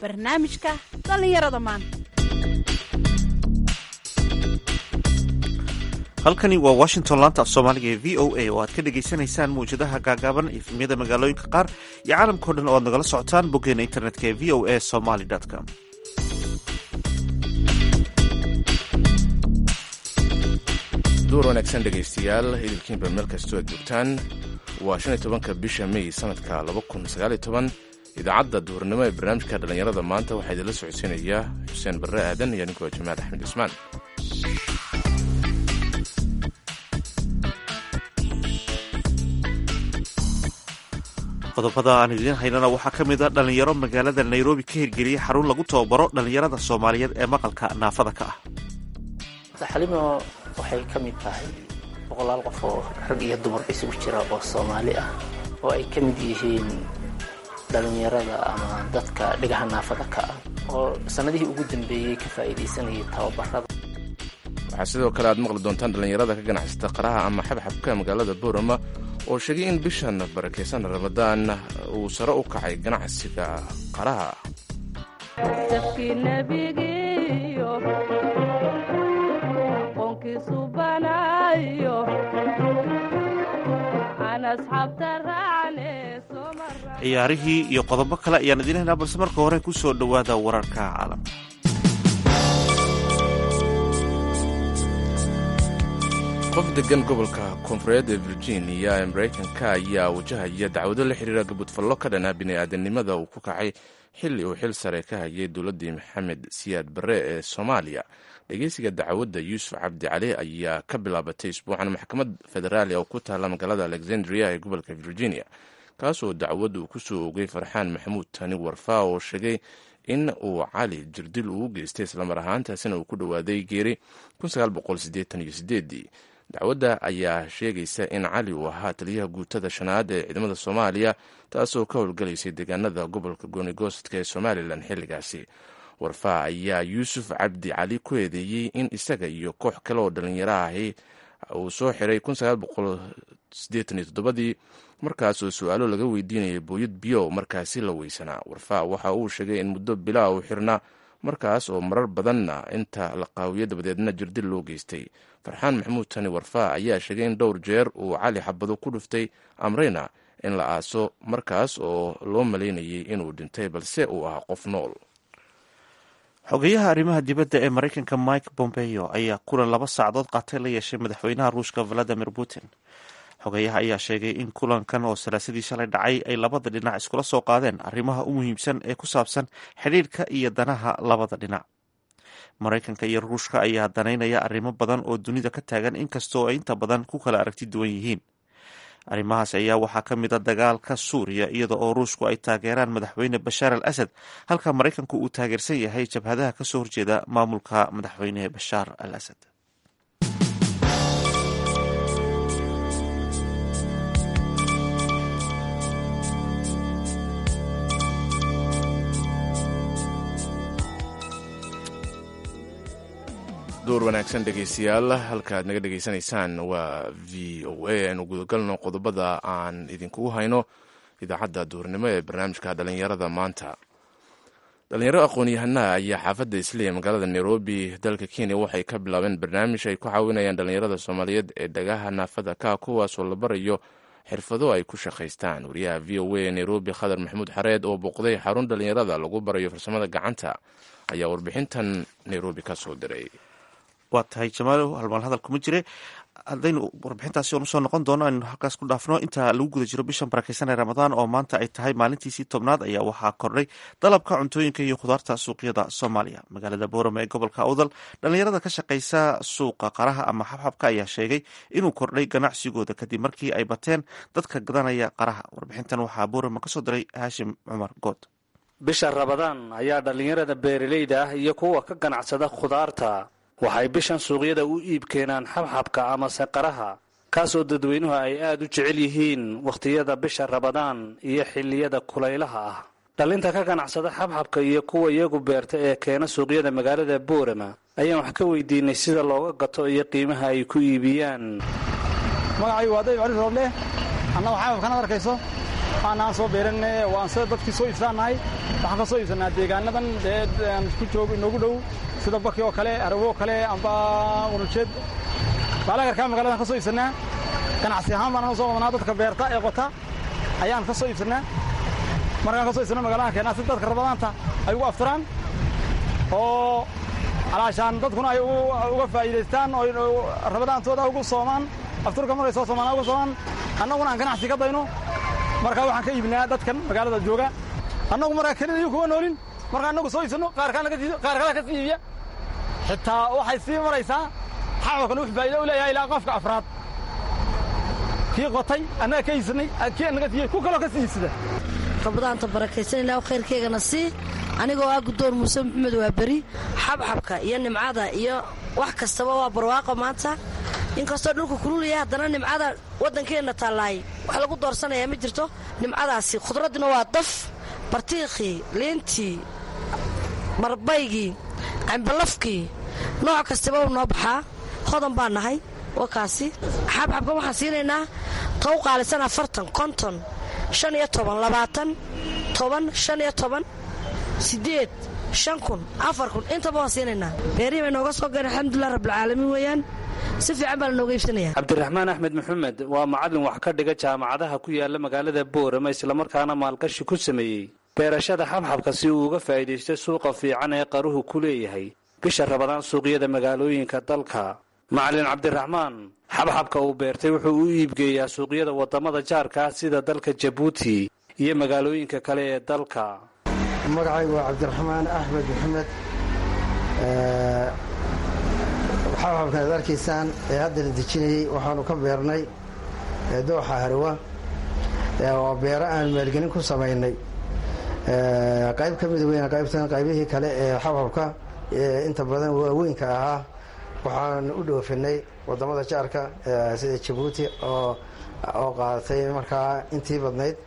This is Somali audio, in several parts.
barnaamijka dhallinyarada maanta halkani waa washington laanta af soomaaliga ee v o a oo aad ka dhagaysanaysaan mawjadaha gaagaaban efemyada magaalooyinka qaar iyo caalamkao dhan oo aad nagala socotaan boggeena internetka ee v o a somaly com duur wanaagsan dhegaystayaal idilkiinba meel kastoo aad joogtaan waa shan iyo tobanka bisha may sanadka laba kun sagaaliyo toban idaacadda duhurnimo ee barnaamijka dhallinyarada maanta waxaa idinla socodsiinaya xuseen barre aadan iyo ninkoo jamaal axmed cismaan qodobada aan idiin haynana waxaa ka mid a dhallinyaro magaalada nairobi ka hirgeliyey xarun lagu tababaro dhallinyarada soomaaliyeed ee maqalka naafada ka ah xalimo waxay ka mid tahay boqolaal qof oo rag iyo dumar isugu jira oo soomaali ah oo ay ka mid yihiin dhallinyarada ama dadka dhigaha naafada ka ah oo sannadihii ugu dambeeyey ka faa'iidaysanayay tababarada waxaa sidoo kale aad maqli doontaan dhallinyarada ka ganacsata qaraha ama xabxabka magaalada boorama oo sheegay in bishan barakaysan ramadaan uu sare u kacay ganacsiga qaraha ciyaarihii iyo qodobo kale ayaan idiin haynaa balse marka hore ku soo dhowaada wararka caalamka qof degan gobolka koonfureed ee virginia ee maraykanka ayaa wajahaya dacwado la xiriira gabudfallo ka dhanaa bini'aadanimada uu ku kacay xilli uu xil sare ka hayay dowladdii maxamed siyaad barre ee soomaaliya dhegeysiga dacwadda yuusuf cabdi cali ayaa ka bilaabatay isbuucan maxkamad federaali oo ku taalla magaalada alexandria ee gobolka virginia kaasoo dacwad uu ku soo ogay farxaan maxamuud tani warfaa oo sheegay in uu cali jirdil uu geystay islamar ahaantaasina uu ku dhowaaday geeri dacwadda ayaa sheegaysa in cali uu ahaa taliyaha guutada shanaad ee ciidamada soomaaliya taasoo ka howlgalaysay deegaanada gobolka goonigoostka ee somalilan xilligaasi warfaa ayaa yuusuf cabdi cali ku eedeeyey in isaga iyo koox kale oo dhallinyaro ahi uu soo xiray dii markaasoo su-aalo laga weydiinayay booyad biyo markaasi la weysanaa warfaa waxa uu sheegay in muddo bilaa uu xirnaa markaas oo marar badanna inta la qaawiyo dabadeedna jirdil loo geystay farxaan maxamuud tani warfaa ayaa sheegay in dhowr jeer uu cali xabado ku dhuftay amrayna in la aaso markaas oo loo malaynayay inuu dhintay balse uu ahaa qof nool xogeyaha arrimaha dibadda ee maraykanka mike bombeo ayaa kulan laba saacadood qaatay la yeeshay madaxweynaha ruushka valadimir putin xogeyaha ayaa sheegay in kulankan oo salaasadii shalay dhacay ay labada dhinac iskula soo qaadeen arrimaha u muhiimsan ee ku saabsan xidhiirhka iyo danaha labada dhinac maraykanka iyo ruushka ayaa danaynaya arrimo badan oo dunida ka taagan inkastoo ay inta badan ku kala aragti duwan yihiin arrimahaas ayaa waxaa ka mid a dagaalka suuriya iyada oo ruushku ay taageeraan madaxweyne bashaar al asad halka maraykanku uu taageersan yahay jabhadaha kasoo horjeeda maamulka madaxweyne bashaar al asad door wanaagsan dhegaystayaal halkaaad naga dhegaysanaysaan waa v o a aynu gudagalno qodobada aan idinkugu hayno idaacadda duurnimo ee barnaamijka dhallinyarada maanta dhalinyaro aqoon-yahanaha ayaa xaafadda isliya magaalada nairobi dalka kenya waxay ka bilaabeen barnaamij ay ku caawinayaan dhallinyarada soomaaliyeed ee dhagaha naafada ka kuwaasoo la barayo xirfado ay ku shaqaystaan wariyaha v o a nairobi khadar maxamuud xareed oo booqday xarun dhallinyarada lagu barayo farsamada gacanta ayaa warbixintan nairobi ka soo diray waa tahay jamaalow halmaal hadal kuma jire haddaynu warbixintaasi oon usoo noqon doono aynu halkaas ku dhaafno inta lagu guda jiro bishan barakeysan ee ramadaan oo maanta ay tahay maalintiisii tobnaad ayaa waxaa kordhay dalabka cuntooyinka iyo khudaarta suuqyada soomaaliya magaalada boorama ee gobolka awdal dhallinyarada ka shaqaysa suuqa qaraha ama xabxabka ayaa sheegay inuu kordhay ganacsigooda kadib markii ay bateen dadka gadanaya qaraha warbixintan waxaa boorama kasoo diray haashim cumar good bisha ramadaan ayaa dhallinyarada beeralayda ah iyo kuwa ka ganacsada khudaarta waxay bishan suuqyada u iib keenaan xabxabka amase qaraha kaasoo dadweynuhu ay aad u jecel yihiin wakhtiyada bisha rabadaan iyo xilliyada kulaylaha ah dhallinta ka ganacsada xabxabka iyo kuwa iyagu beerta ee keena suuqyada magaalada boorama ayaan wax ka weydiinay sida looga gato iyo qiimaha ay ku iibiyaan magacaygu waa dayib cali rooble annagu xababkan ad arkayso aanaan soo beeran waan sida dadkii soo iibsaanahay waxaan ka soo iibsanaa deegaanadan dee aan ku joogo inoogu dhow sida baki oo kale arawo oo kale amba unujeed baalagarkaa magaladan ka soo iibsanaa ganacsi ahaan baan soo wadnaa dadka beerta ee qota ayaan ka soo iibsanaa markaan ka soo iibsana magaladan keenaa si dadka rabadaanta ay ugu aftiraan oo alaashaan dadkuna ay uga faa'iidaystaan oo rabadaantooda ugu soomaan afturka markay soo soomaan uga soomaan annaguna aan ganacsi ka dayno markaa waxaan ka iibinaa dadkan magaalada jooga annagu markaa kelidaiyo kuma noolin markaa annagu soo iibsanno qaar kale ka sii iibiya xitaa waxay sii maraysaa xaabkan wux faa'iida u leeyahay ilaa qofka afraad kii qotay annaga ka iibsannay kii annaga siiyey ku kaloo ka sii iibsada rabadaanta barakaysan ilaa khayrkeygana sii anigoo ah guddoon muuse maxamed waa beri xabxabka iyo nimcada iyo wax kastaba waa barwaaqo maanta inkastoo dhulka kululaya haddana nimcada waddankeenna taallaay wax lagu doorsanayaa ma jirto nimcadaasi khudraddina waa daf bartiikhii liintii marbaygii cambalafkii nooc kastaba u noo baxaa hodan baa nahay wakaasi xabxabka waxaan siinaynaa tow qaalisan afartan konton shan iyo toban labaatan toban shan iyo toban siddeed shan kun afar kun intaba waan siinaynaa beerihii bay nooga soo gaen alxamdulilah rabbilcaalamiin weeyaan si fiican baa la nooga iibsanaya cabdiraxmaan axmed maxamed waa macallin wax ka dhiga jaamacadaha ku yaala magaalada boorama islamarkaana maalgashi ku sameeyey beerashada xabxabka si uu uga faa'iidaysto suuqa fiican ee qaruhu ku leeyahay bisha rabadaan suuqyada magaalooyinka dalka macallin cabdiraxmaan xabxabka uu beertay wuxuu u iibgeeyaa suuqyada waddamada jaarka ah sida dalka jabuuti iyo magaalooyinka kale ee dalka magacaygu waa cabdiraxmaan axmed maxamed xabxabkan ad arkaysaan ee hadda la dejinayey waxaanu ka beernay dooxa harwa waa beero aan maalgelin ku samaynay qayb ka mida weyn qaybtan qaybihii kale ee xabxabka inta badan waaweynka ahaa waxaan u dhoofinay waddamada jaarka sida jabuuti oo qaadatay markaa intii badnayd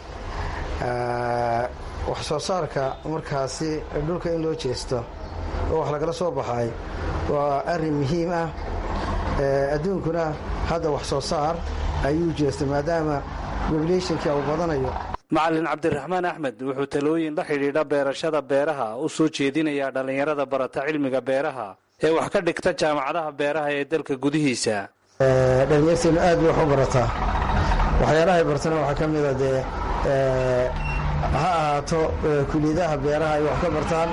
wax soo saarka markaasi dhulka in loo jeesto oo wax lagala soo baxay waa arrin muhiim ah adduunkuna hadda wax soo saar ayuu jeestay maadaama populationka uu badanayo macallin cabdiraxmaan axmed wuxuu talooyin la xidhiidha beerashada beeraha u soo jeedinayaa dhallinyarada barata cilmiga beeraha ee wax ka dhigta jaamacadaha beeraha ee dalka gudihiisa dhalinyarteenu aad bay wax u barataa waxyaalahay bartana waxaa ka mida dee ha ahaato kuliyadaha beeraha ay wax ka bartaan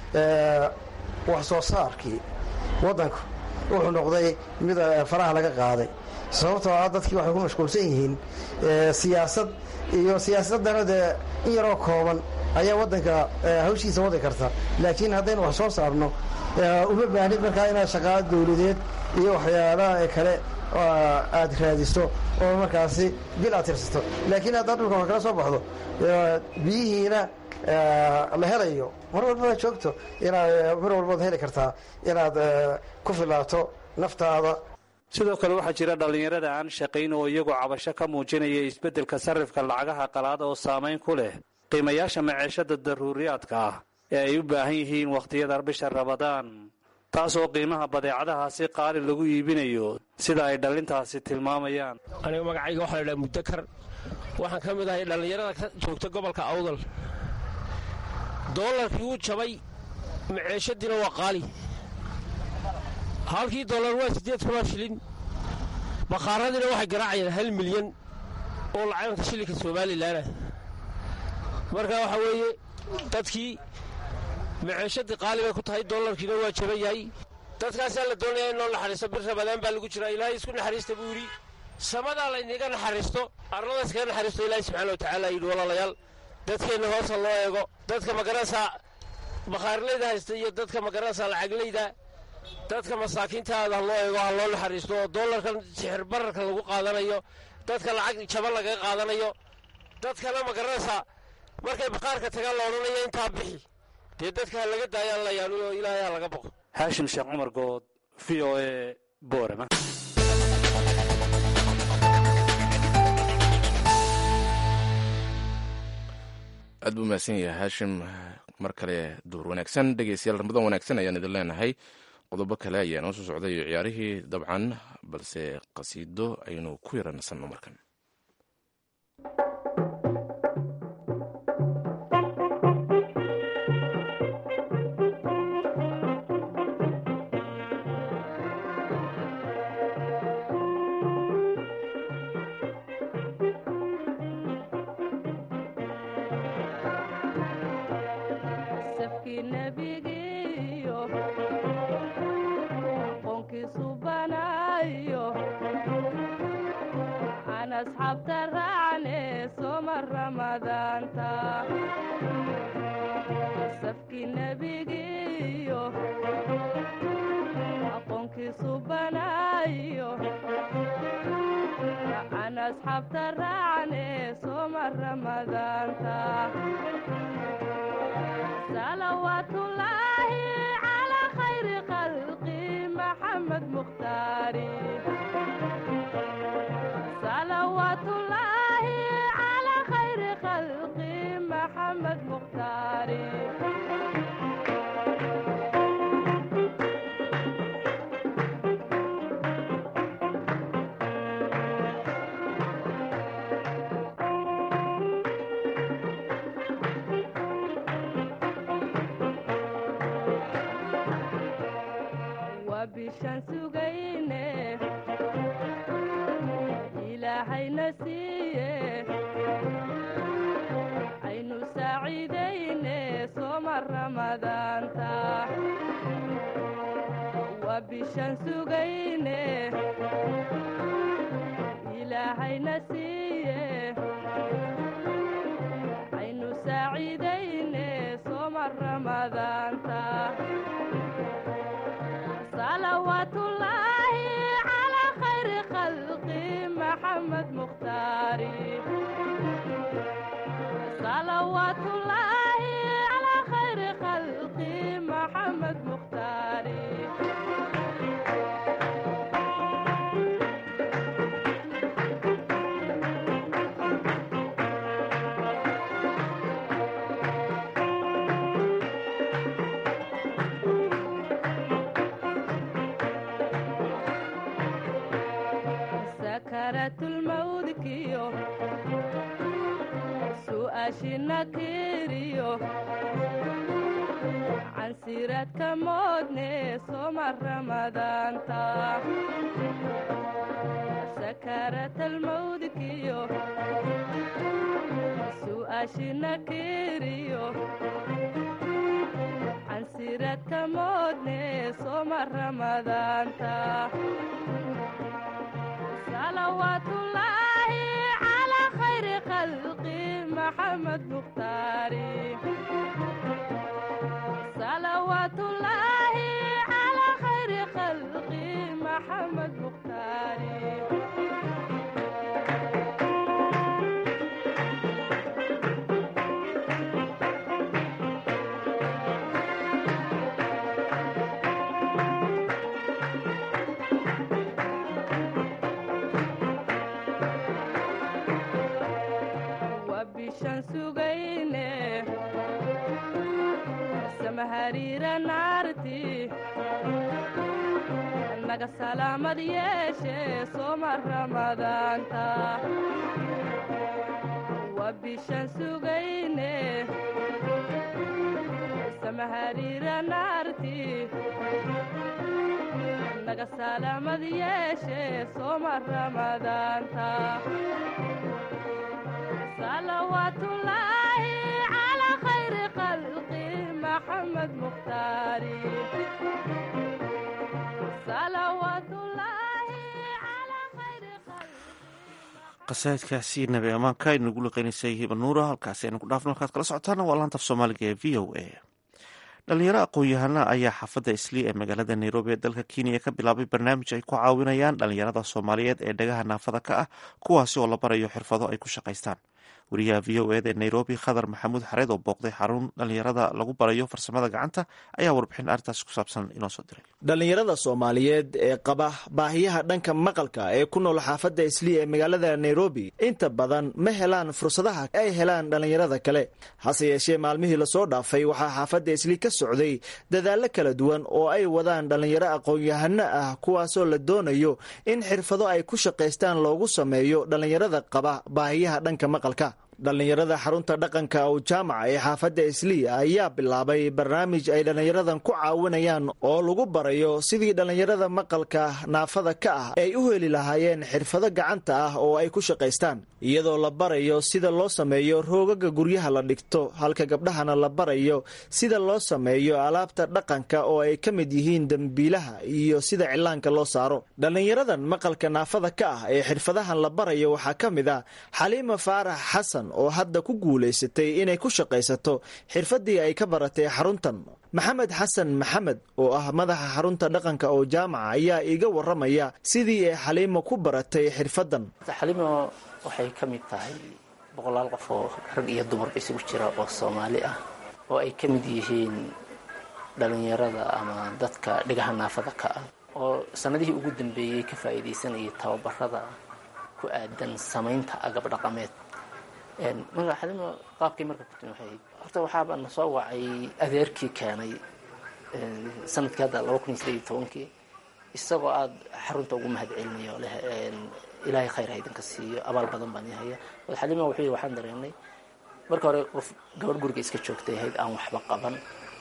wax soo saarkii waddanku wuxuu noqday mid faraha laga qaaday sababtoo ah dadkii waxay ku mashquulsan yihiin siyaasad iyo siyaasaddana dee in yaroo kooban ayaa waddanka hawshiisa wadi karta laakiin haddaynu wax soo saarno uma baahnid markaa inaad shaqaa dawladeed iyo waxyaalaha kale aad raadisto oo markaasi bil aad tirsato laakiin haddaad dhulka wax kala soo baxdo biyihiina la helayo mar walbaa joogto inaad mar walbaad heli kartaa inaad ku filaato naftaada sidoo kale waxaa jira dhallinyarada aan shaqayn oo iyagoo cabasho ka muujinaya isbeddelka sarrifka lacagaha qalaad oo saamayn ku leh qiimayaasha maciishada daruuriyaadka ah ee ay u baahan yihiin wakhtiyada bisha rabadaan taasoo qiimaha badeecadahaasi qaali lagu iibinayo sida ay dhallintaasi tilmaamayaan aniga magacayga waxaa la dhaha mudakar waxaan ka mid ahay dhallinyarada ka joogta gobolka awdal doolarkii wuu jabay maceeshadiina waa qaali halkii dollar waa siddeed kunoo shilin bakhaaradiina waxay garaacayaan hal milyan oo lacaganka shilinka somalilanah marka waxaa weeye dadkii maceeshadii qaali bay ku tahay dollarkiina waa jaban yahay dadkaasaa la doonaya in loo naxariisto bir rabadaan baa lagu jiraa ilaahay isku naxariista buu yidhi samadaa layniga naxariisto arlada iskaga naxariisto ilaahay subxaana wa tacaala yidhi walaalayaal dadkeenna hoosa loo eego dadka magaranaysaa bakhaarlayda haysta iyo dadka magaranaysaa lacaglayda dadka masaakiintaada ha loo eego ha loo naxariisto oo dollarkan sixir bararka lagu qaadanayo dadka lacag jaban lagaga qaadanayo dadkana magaranaysaa markay bakhaarka tagaan la odhanayo intaa bixi dee dadka ha laga daayaan la yaanu oo ilaahay ha laga boqo xaashim sheekh cumar good v o e boorama aad buu mahadsan yahay haashim mar kale duur wanaagsan dhegeystayaal ramadan wanaagsan ayaan idin leenahay qodobo kale ayaa noo soo socday iyo ciyaarihii dabcan balse qasiido aynu ku yara nasanno markan banaayo aan asxaabta raacne sooma ramadaanta safkii nebigiiyo aqoonkiisu banaayo aan asxaabta raacne sooma ramadaanta salawaatullaahi calaa khayri khalqi maxamed mukhtaari salawaatullaahi calaa khayri khalqi maxamed mukhtaari waa bishaan sugayne ilaahayna siiye aynu saaciidayne sooma ramadaanta waa bishaan sugayne ilaahayna siiye aynu saaciidayne sooma ramadaanta salawaatullaahi calaa khayri khalqi maxamed mukhtaari salawaatullaahi calaa khayri khalqi maxamed mukhtaari sakaratulmawdkiyo su'aashina kiriyo cansiraadka moodne sooma ramadaanta sakaratalmawdkiyo su'aashina kiriyo cansiraadka moodne sooma ramadaanta salawaatullaahi calaa khayri khalqi maxamed mukhtaari salawaatullaahi calaa khayri khalqi maxamed mukhtaari waa bishaan sugayne samahariira naarti naga salaamad yeeshe sooma ramadaanta waa bishaan sugayne samahariira naarti naga salaamad yeeshe sooma ramadaanta salawaatullaahi calaa khayri khalqi maxamed mukhtaari qasaidkaasi nabi ammaanka aynu ugu liqeynaysay hiba nuura halkaasi aynu ku dhaafno halkaad kala socotaana waa laanta af soomaaliga ee v o a dhalinyaro aqoon-yahana ayaa xaafadda islii ee magaalada nairobi ee dalka kenya ka bilaabay barnaamij ay ku caawinayaan dhalinyarada soomaaliyeed ee dhagaha naafada ka ah kuwaasi oo la barayo xirfado ay ku shaqaystaan wariyaha v o eda ee nairobi khadar maxamuud xareed oo booqday xarun dhalinyarada lagu barayo farsamada gacanta ayaa warbixin arrintaas ku saabsan inoo soo diray dhallinyarada soomaaliyeed ee qaba baahiyaha dhanka maqalka ee ku nool xaafadda islii ee magaalada nairobi inta badan ma helaan fursadaha ay helaan dhallinyarada kale hase yeeshee maalmihii lasoo dhaafay waxaa xaafadda islii ka socday dadaallo kala duwan oo ay wadaan dhallinyaro aqoon-yahano ah kuwaasoo la doonayo in xirfado ay ku shaqaystaan loogu sameeyo dhallinyarada qaba baahiyaha dhanka maqalka dhallinyarada xarunta dhaqanka oo jaamaca ee xaafadda islii ayaa bilaabay barnaamij ay dhallinyaradan ku caawinayaan oo lagu barayo sidii dhallinyarada maqalka naafada ka ah ay u heli lahaayeen xirfado gacanta ah oo ay ku shaqaystaan iyadoo la barayo sida loo sameeyo roogaga guryaha la dhigto halka gabdhahana la barayo sida loo sameeyo alaabta dhaqanka oo ay ka mid yihiin dembiilaha iyo sida cilaanka loo saaro dhallinyaradan maqalka naafada ka ah ee xirfadahan la barayo waxaa ka mid ah xaliima faarax xasan oo hadda ku guulaysatay inay ku shaqaysato xirfadii ay ka baratay xaruntan maxamed xasan maxamed oo ah madaxa xarunta dhaqanka oo jaamaca ayaa iiga waramaya sidii ay xaliimo ku baratay xirfadan xalimo waxay ka mid tahay boqolaal qof oo rag iyo dumarba isugu jira oo soomaali ah oo ay ka mid yihiin dhallinyarada ama dadka dhigaha naafada ka ah oo sanadihii ugu dambeeyey ka faa'iidaysanayay tababarada ku aadan samaynta agab dhaqameed marka xalimo qaabkii marka ku timi waxay ahayd horta waxaaba na soo wacay adeerkii keenay sanadkii hadda laba kun iyo sideed iyo tobankii isagoo aada xarunta ugu mahad celinayo leh ilaahay khayr ha idinka siiyo abaal badan baan ihaya xalimo wuxuu yidhi waxaan dareennay marka hore qof gabadh guriga iska joogtay ahayd aan waxba qaban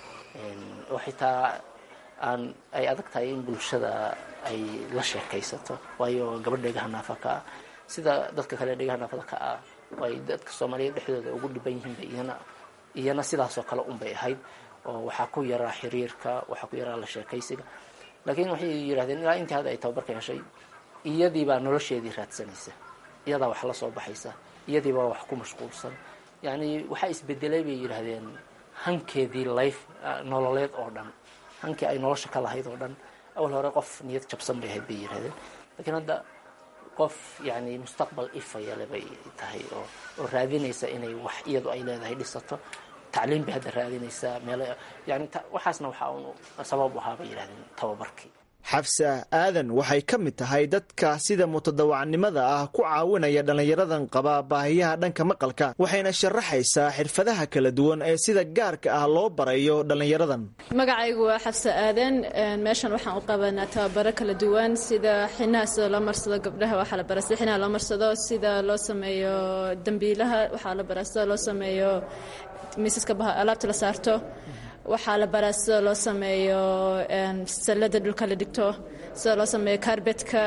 oo xitaa aan ay adag tahay in bulshada ay la sheekaysato waayo gabadh dhegaha naafa ka ah sida dadka kale dhegaha naafada ka ah ay dadka soomaaliyeed dhexdooda ugu dhiban yihiinba iyana iyana sidaasoo kale unbay ahayd oo waxaa ku yaraa xiriirka waxaa ku yaraa la sheekaysiga laakiin waxay yidhahdeen ilaa intii hadda ay tababarka heshay iyadiibaa nolosheedii raadsanaysa iyadaa wax la soo baxaysa iyadiibaa wax ku mashquulsan yacni waxaa isbedelay bay yidhaahdeen hankeedii life nololeed oo dhan hankii ay nolosha ka lahayd oo dhan awal hore qof niyad jabsan bay ahayd bay yidhahdeen laakiin hadda qof yani mustaqbal ifayale bay tahay oo oo raadinaysa inay wax iyadu ay leedahay dhisato tacliim bay hadda raadinaysaa meel yani waxaasna waxaa un sabab u ahaa bay yidhahdeen tababarkii xafsa aadan waxay ka mid tahay dadka sida mutadawacnimada ah ku caawinaya dhallinyaradan qaba baahiyaha dhanka maqalka waxayna sharaxaysaa xirfadaha kala duwan ee sida gaarka ah loo barayo dhallinyaradan magacaygu waa xafsa aadan meeshan waxaan u qabanaa tababaro kala duwan sida xinaha sida loo marsado gabdhaha waxaa la baraa sida xinaha loo marsado sida loo sameeyo dambiilaha waxaa la baraa sida loo sameeyo miisaska alaabta la saarto waxaa la baraa sida loo sameeyo sallada dhulka la dhigto sida loo sameeyo kaarbetka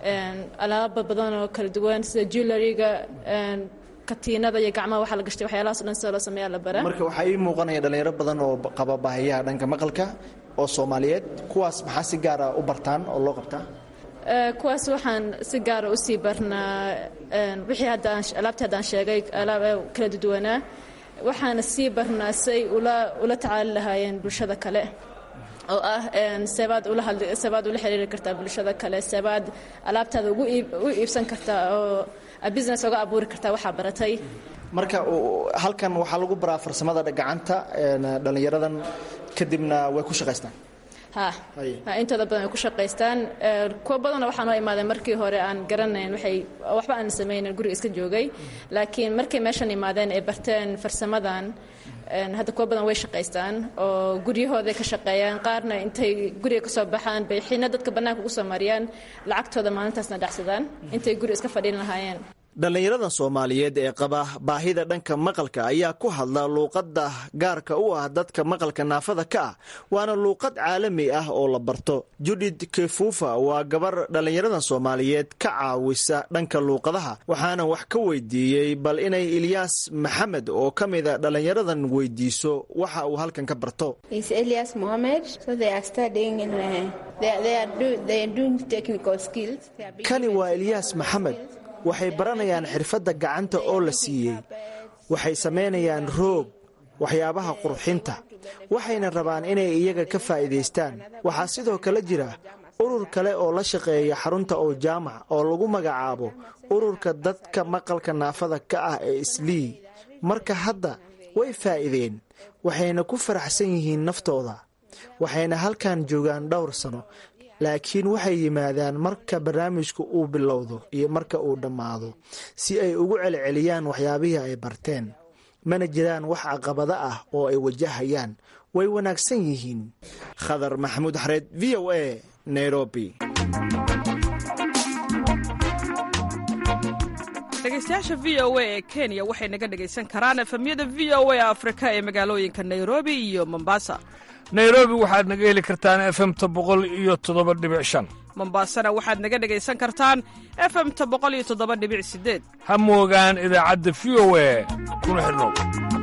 alaaba badan oo kala duwan sida julariga katiinada iyo gacmaha waxaa la gashtay waxyaalahaas o dhan sida loo sameeya la baraa marka waxaa ii muuqanaya dhalinyaro badan oo qaba baahiyaha dhanka maqalka oo soomaaliyeed kuwaas maxaa si gaara u bartaan oo loo qabtaa kuwaas waxaan si gaara usii barnaa wixii hadda alaabtii haddaan sheegay alaab kala duwanaa waxaana sii barnaa say ula tacaali lahaayeen bulshada kale oo ah seebaad seebaad ula xiriiri kartaa bulshada kale seebaad alaabtaada u iibsan kartaa oo business oga abuuri kartaa waxaa baratay marka halkan waxaa lagu baraa farsamada gacanta dhallinyaradan kadibna way ku shaqaystaan ha intooda badan way ku shaqaystaan kuwa badanna waxaa noo imaadeen markii hore aan garanayn waxay waxba aan samaynan guriga iska joogay laakiin markay meeshan imaadeen ay barteen farsamadan hadda kuwa badan way shaqaystaan oo guryahooday ka shaqeeyaan qaarna intay guriga kasoo baxaan bay xiina dadka bannaanka ugu soo mariyaan lacagtooda maalintaasna dhacsadaan intay guri iska fadhiin lahaayeen dhallinyaradan soomaaliyeed ee qaba baahida dhanka maqalka ayaa ku hadla luuqadda gaarka u ah dadka maqalka naafada ka ah waana luuqad caalami ah oo la barto judith kefufa waa gabar dhallinyaradan soomaaliyeed ka caawisa dhanka luuqadaha waxaana wax ka weydiiyey bal inay ilyaas maxamed oo ka mida dhallinyaradan weydiiso waxa uu halkan ka barto kani waa ilyaas maxamed waxay baranayaan xirfadda gacanta oo la siiyey waxay samaynayaan roog waxyaabaha qurxinta waxayna rabaan inay iyaga ka faa'iidaystaan waxaa sidoo kale jira urur kale oo la shaqeeya xarunta oo jaamac oo lagu magacaabo ururka dadka maqalka naafada ka ah ee islii marka hadda way faa'iideen waxayna ku faraxsan yihiin naftooda waxayna halkan joogaan dhowr sano laakiin waxay yimaadaan marka barnaamijku uu bilowdo iyo marka uu dhammaado si ay ugu celceliyaan waxyaabihii ay barteen mana jiraan wax caqabado ah oo ay wajahayaan way wanaagsan yihiin khadar maxamuud xareed v o a nairobi dhegaystayaasha v o a ee kenya waxay naga dhegaysan karaan efemyada v o a afrika ee magaalooyinka nairobi iyo mombasa nairobi waxaad naga heli kartaan efemta boqol iyo toddoba dhibic shan mombasana waxaad naga dhegaysan kartaan efemta boqol iyo toddoba dhibic sideed ha moogaan idaacadda v o a kuna xidhnow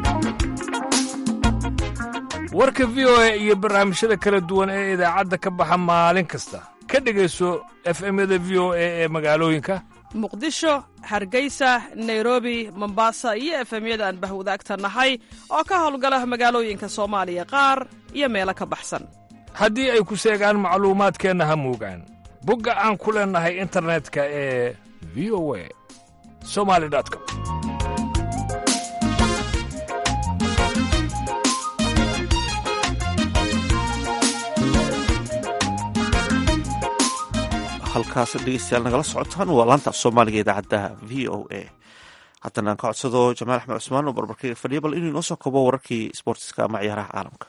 warka v o a iyo barnaamijyada kala duwan ee idaacadda ka baxa maalin kasta ka dhegayso efemyada v o a ee magaalooyinka muqdisho hargeysa nairobi mombasa iyo efemyada aan bahwadaagta nahay oo ka howlgala magaalooyinka soomaaliya qaar iyo meelo ka baxsan haddii ay ku seegaan macluumaadkeenna ha moogaan bogga aan ku leennahay internetka ee v o a somali com halkaas dhegeystayaal nagala socotaan waa laanta af soomaaliga idaacadda v o a haddana aan ka codsado jamaal axmed cusmaan oo barbarkayga fadhiya bal inuu inoo soo kobo wararkii sboortiska ama ciyaaraha caalamka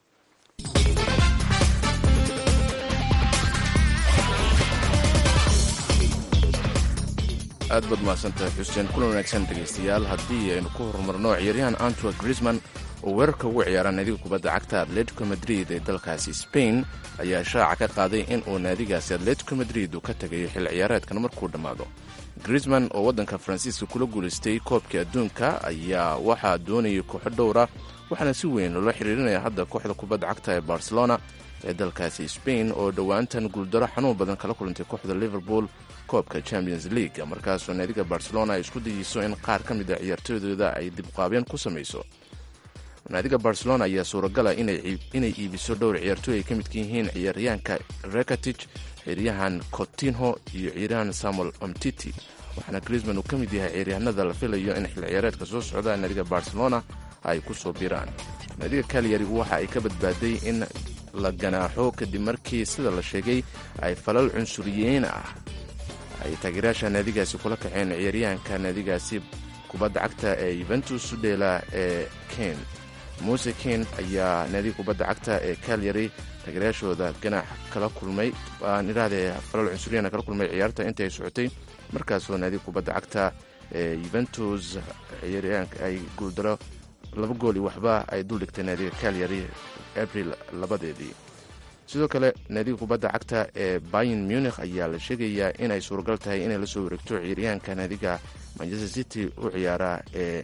aad baad mahadsantahay xuseen kulan wanaagsan dhegaystayaal haddii aynu ku horumarno ciyaaryahan antwa grisman oo weerarka ugu ciyaara naadiga kubadda cagta atletico madrid ee dalkaasi spain ayaa shaaca ka qaaday in uu naadigaasi atletico madrid uu ka tegayo xil ciyaareedkan markuu dhammaado grisman oo waddanka faransiiska kula guulaystay koobkii adduunka ayaa waxaa doonayay kooxo dhowra waxaana si weyn loola xiriirinaya hadda kooxda kubadda cagta ee barcelona ee dalkaasi spain oo dhowaantan guuldaro xanuun badan kala kulantay kooxda liverpool koobka champions league markaasoo naadiga barcelona ay isku dayeyso in qaar ka mid a ciyaartooydooda ay dibqaabeen ku samayso naadiga barcelona ayaa suuragala inay iibiso dhowr ciyaartooy ay ka midka yihiin ciyaaryahanka rekatich ciyaaryahan cotinho iyo ciyaaryahan samuel omtiti waxaana grisman uu ka mid yahay ciyaaryahanada la filayo in xil ciyaareedka soo socda naadiga barcelona ay ku soo biraan naadiga kalyari waxa ay ka badbaaday in la ganaaxo kadib markii sida la sheegay ay falal cunsuriyeyn ah ay taageerayaasha naadigaasi kula kaceen ciyaaryahanka naadigaasi kubadda cagta ee yuventus udheela ee ken muuse ken ayaa naadiga kubadda cagta ee kalyari taageerayaashooda ganaax kala kulmay aan idhaahdee falal cunsuriyeena kala kulmay ciyaarta intay socotay markaasoo naadiga kubadda cagta ee yuventus ciyaaryahanka ay guuldaro laba gooli waxba ay duldhigtay naadiga kalyari abril labadeedii sidoo kale naadiga kubadda cagta ee bayin munikh ayaa la sheegayaa inay suuragal tahay inay la soo wareegto ciyaaryahanka naadiga manchester city u ciyaara ee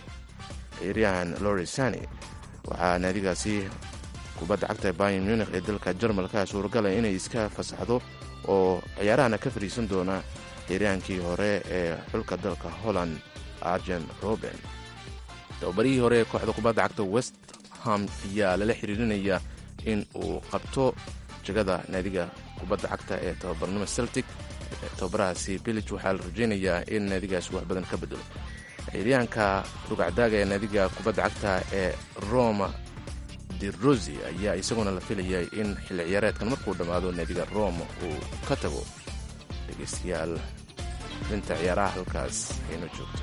ciyaaryahan lorisani waxaa naadigaasi kubadda cagta ee bayin munikh ee dalka jarmalka suuragala inay iska fasaxdo oo ciyaarahana ka fadhiisan doona ciyaaryahankii hore ee xulka dalka holland arjen roben tababarihii hore ee kooxda kubadda cagta west ham ayaa lala xiriirinaya in uu qabto jagada naadiga kubadda cagta ee tababarnimo celtic tababarahaasi bilij waxaa la rajaynayaa in naadigaasi wax badan ka bedelo ciyaaryahanka rugacdaaga ee naadiga kubadda cagta ee roma de rosi ayaa isaguna la filayay in xilli ciyaareedkan markuu dhammaado naadiga roma uu ka tago dhegeystayaal dhinta ciyaaraha halkaas ayno joogto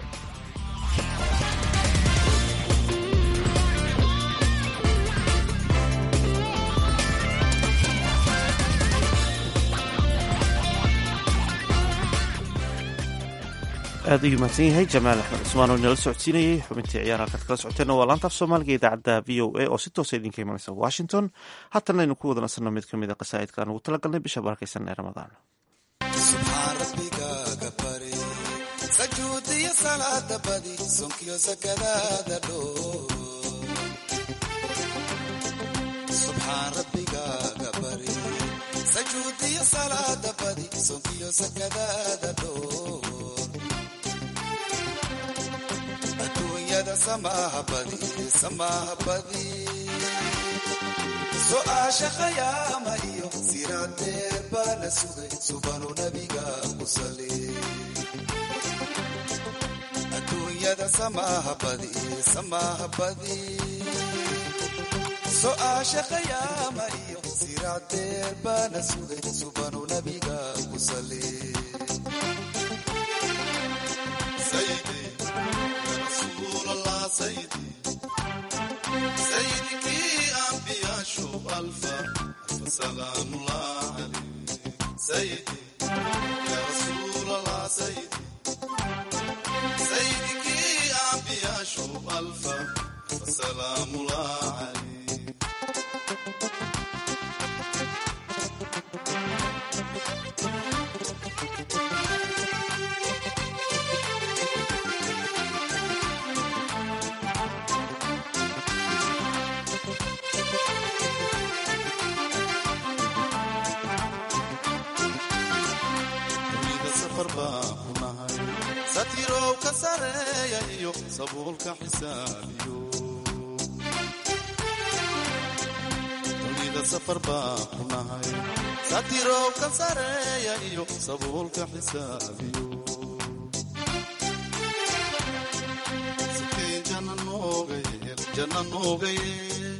aad ayuu mahadsan yahay jamaal axmed cusmaan oo inala socodsiinayay xubintii ciyaar halkaad kala socoteenna waa laantaaf soomaaliga idaacadda v o a oo si toosa idinka imanaysa washington haatana aynu ku wada nasanno mid ka mid a qasaa'idka aan ugu talagalnay bisha barakaysan ee ramadaan subxaan rabbigaaga bari sajuudiyo salaada badi sonkiyo sakadaada dhoo subxaan rabbigaaga bari sajuudiyo salaada badi sonkiyo sakadaada dhoo adduunyada samaaha badi samaaha badi su'aasha khayaama iyo siraadeer baana sugay subanu nabiga ku sali adduunyada samaaha badi samaaha badi su'aasha khayaama iyo siraadeer baana sugay subanu nabiga ku sali sayidi ya rasuul allah sayidi سيدك أنبياء شوف ألفا ألف سلام الله عليك سيدي يا رسول الله سيدي salaamulah calayh dunida safar baan ku nahay satirow ka sareeya iyo sabuulka xisaabiyo dunida safar baan ku nahay satirow ka sareeya iyo sabuulka xisaabiyo Sikeen janna nooga yeel, janna nooga yeel.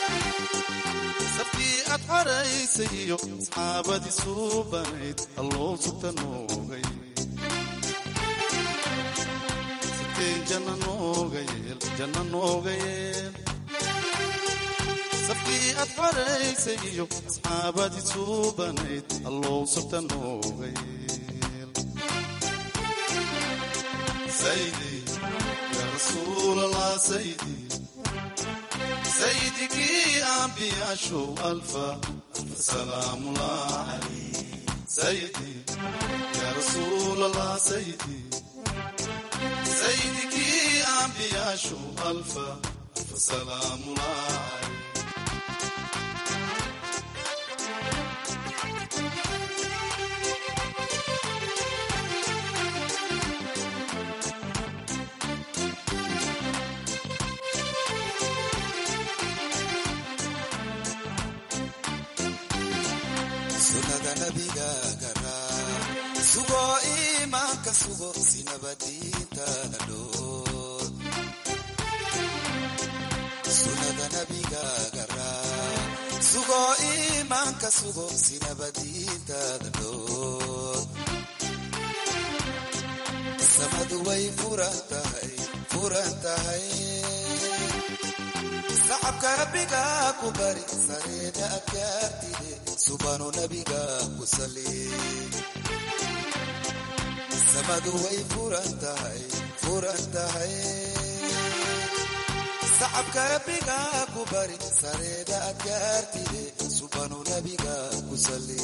safkii aad xaraysay iyo asxaabadii suubanayd alloo sugta noogay sikeen janna nooga yeel janna nooga yeel safkii aad xaraysay iyo asxaabadii suubanayd alloo sugta nooga yeel saydi yaa rasuulallah saydi سيدك أنبياء شو ألفا ألف سلام الله عليه سيدي يا رسول الله سيدي سيدك أنبياء شو ألفا ألف سلام الله عليه sunnada nabiga garaa sugo iimaanka sugo si nabadiintaada dhoor sunnada nabiga garaa sugo iimaanka sugo si nabadiintaada dhoor samadu way furan tahay furan tahay sacabka rabbiga ku bari sareeda adkaartide subanu nabiga ku sali samadu way furan tahay furan tahay sacabka rabbiga ku bari sareeda adkaartide subanu nabiga ku sali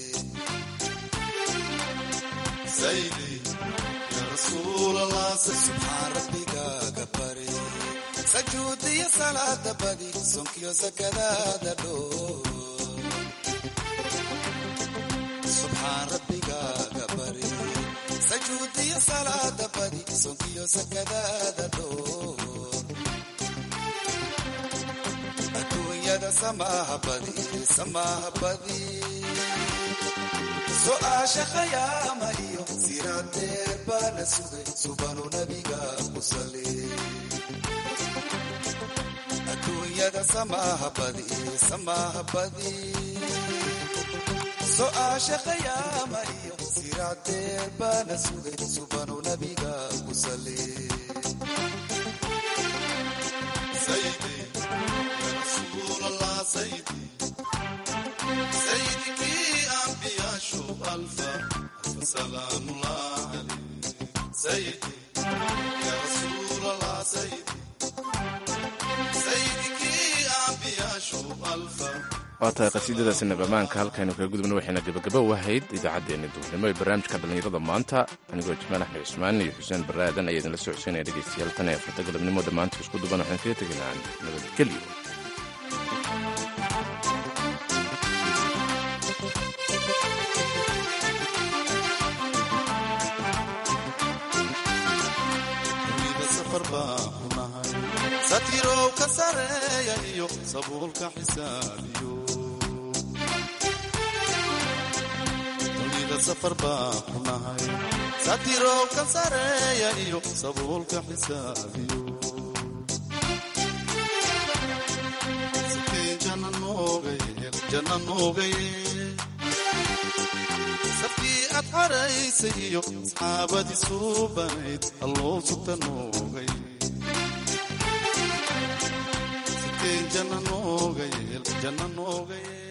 saydi ya rasuul allah subxaan rabbiga ka bari sajuudiyo salaada badi sonkiyo sakadaada dhoo subxaan rabbigaaga bari sajuudiyo salaada badi sonkiyo sakadaada dhoo adduunyada samaaha badi samaaha badi so-aasha khayaama iyo siraadeer baa la sugay subanu nabiga ku sali adduunyada samaaha badi samaaha badi so-aasha khayaama iyo siraadeer baana sugay subanu nabiga ku sali sayidi ya rasuulallah sayidi sayidikii ambiyaashu alfa alfa salaamullah alayh sayidi ya rasuulallah sayidi waa tahay qasiidadaasi nabamaanka halkaynu kaga gudubna waxayna gebagaba u ahayd idaacaddeenna duurnimo ee barnaamijka dhallinyarada maanta anigoo jamaal axmed cusmaan iyo xuseen baraadan ayaa idinla socodsiinaya dhegaystayaal tan ee afarta galabnimo dhammaanta isku duban waxaan kaga tegaynaa nabadgelyo satirow ka sareeya iyo sabuulka xisaabiyo dunida safar baan ku nahay satirow ka sareeya iyo sabuulka xisaabiyo sikeen janna nooga yeel janna nooga yeel safkii aad xaraysay iyo asxaabadii suubanayd alloo sugta nooga yeel janna nooga yeel janna nooga yeel